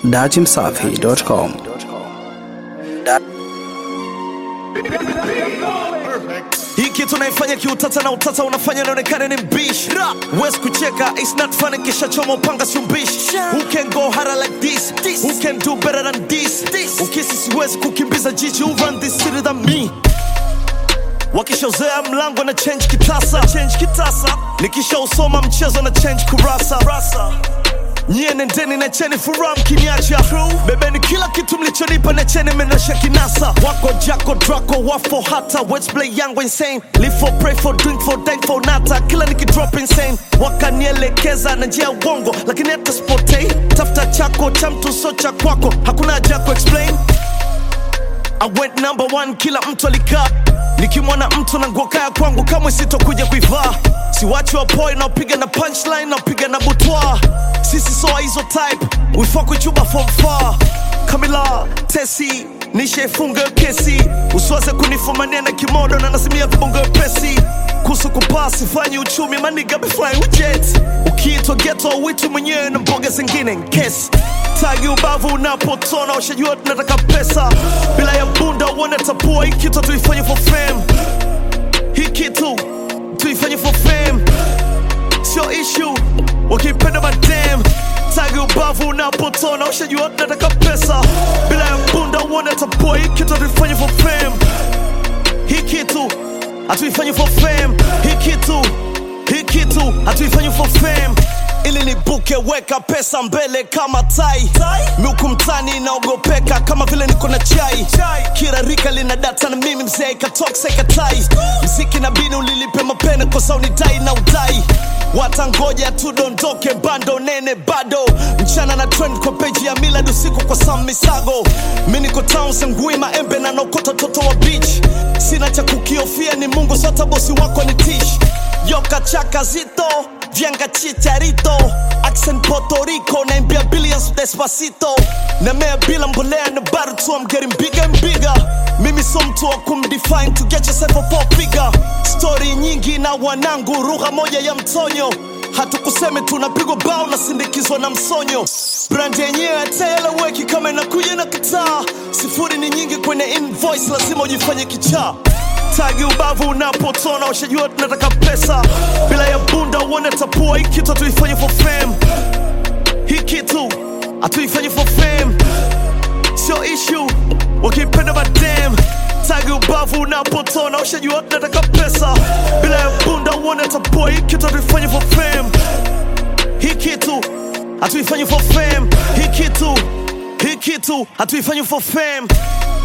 datimsafi.com. Hii kitu naifanya kiutata na utata unafanya naonekana ni mbishi Wes kucheka it's not funny kisha choma upanga si mbishi Who can go harder like this? Who can do better than this? Ukisi siwezi kukimbiza jiji who run this city than me wakishauzea mlango na change kitasa change kitasa nikishausoma mchezo na change kurasa rasa nyie nendeni na cheni furaha mkiniacha bebeni kila kitu mlichonipa na cheni menasha kinasa wako jako drako wafo hata Let's play yangu insane live for pray for drink for dank for nata kila nikidrop insane wakanielekeza na njia ya uongo lakini hata spotei tafuta chako cha mtu so cha kwako hakuna haja ya kuexplain I went number one, kila mtu alikaa nikimwona mtu na nguo kaya kwangu kamwe sitokuja kuivaa siwachi wapoi naopiga na punchline naopiga na butwa sisi soa hizo type we fuck with you but from far Kamila Tesi nishaifunga kesi usiwaze kunifumania na kimodo na nasimia vibongo pesi kuhusu kupaa sifanyi uchumi maniga be flying with jets ukiitwa geto witu mwenyewe na mboga zingine nkesi tagi ubavu unapotona ushajua tunataka pesa bila ya bunda uone tapua hii kitu tuifanye for fame hii kitu tuifanye for fame sio issue wakipenda madam tagi ubavu unapotona ushajua tunataka pesa bila ya bunda uone tapua hii kitu tuifanye for fame hii kitu hatuifanyi for fame hii kitu hii kitu hatuifanyi for fame ili nibuke weka pesa mbele kama tai miuku mtani inaogopeka kama vile niko na chai kila rika lina data na mimi mzee ikatoksa ikatai mziki na bini ulilipe mapene kosa unidai na udai watangoja tudondoke bando nene bado mchana na trend kwa peji ya milad usiku kwa sam misago mi niko town sengui maembe na nokota toto wa beach sina cha kukiofia ni mungu sota bosi wako ni tish yoka chaka zito Vianga chicharito Accent Puerto Rico Naimbia billions despacito Namea bila mbolea na bado tu I'm getting bigger and bigger Mimi so mtu wa kumdefine to get yourself a four figure Story nyingi na wanangu Lugha moja ya mtonyo hatukuseme tunapigwa bao na sindikizwa na msonyo brand yenyewe hataeleweki kama inakuja na kitaa sifuri ni nyingi kwenye invoice lazima ujifanye kichaa tagi ubavu unapotona ushajua tunataka pesa bila ya bunda uone tapua hii kitu hatuifanye for fame hii kitu hatuifanye for fame sio issue wakipenda madam tagi ubavu unapotona ushajua tunataka pesa bila ya bunda uone tapua hii kitu hatuifanye for fame hii kitu hatuifanye for fame hii kitu hii kitu hatuifanye for fame